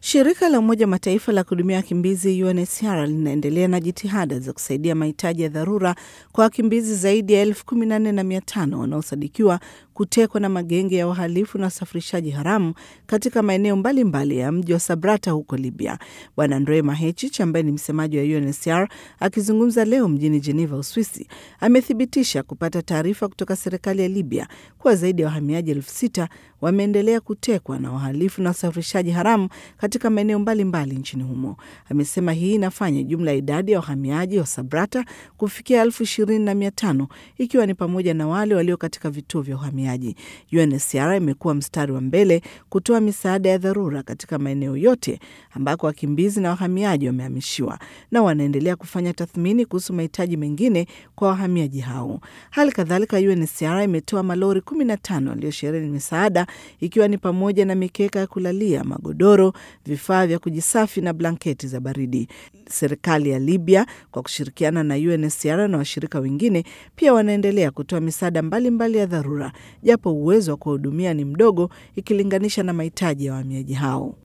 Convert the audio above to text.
Shirika la Umoja Mataifa la kuhudumia wakimbizi UNHCR linaendelea na jitihada za kusaidia mahitaji ya dharura kwa wakimbizi zaidi ya elfu kumi na nne na mia tano wanaosadikiwa kutekwa na magenge ya uhalifu na usafirishaji haramu katika maeneo mbalimbali ya mji wa Sabrata huko Libya. Bwana Andre Mahechich ambaye ni msemaji wa UNHCR akizungumza leo mjini Geneva, Uswisi, amethibitisha kupata taarifa kutoka serikali ya Libya kuwa zaidi ya wahamiaji elfu sita wameendelea kutekwa na wahalifu na usafirishaji haramu katika maeneo mbalimbali nchini humo. Amesema hii inafanya jumla ya idadi ya wahamiaji wa Sabrata kufikia elfu ishirini na mia tano ikiwa ni pamoja na wale walio katika vituo vya uhamiaji. UNHCR imekuwa mstari wa mbele kutoa misaada ya dharura katika maeneo yote ambako wakimbizi na wahamiaji wamehamishiwa na wanaendelea kufanya tathmini kuhusu mahitaji mengine kwa wahamiaji hao. Hali kadhalika, UNHCR imetoa malori 15 yaliyosheheni misaada ikiwa ni pamoja na mikeka ya kulalia, magodoro, vifaa vya kujisafi na blanketi za baridi. Serikali ya Libya kwa kushirikiana na UNHCR na washirika wengine pia wanaendelea kutoa misaada mbalimbali ya dharura, japo uwezo wa kuwahudumia ni mdogo ikilinganisha na mahitaji ya wahamiaji hao.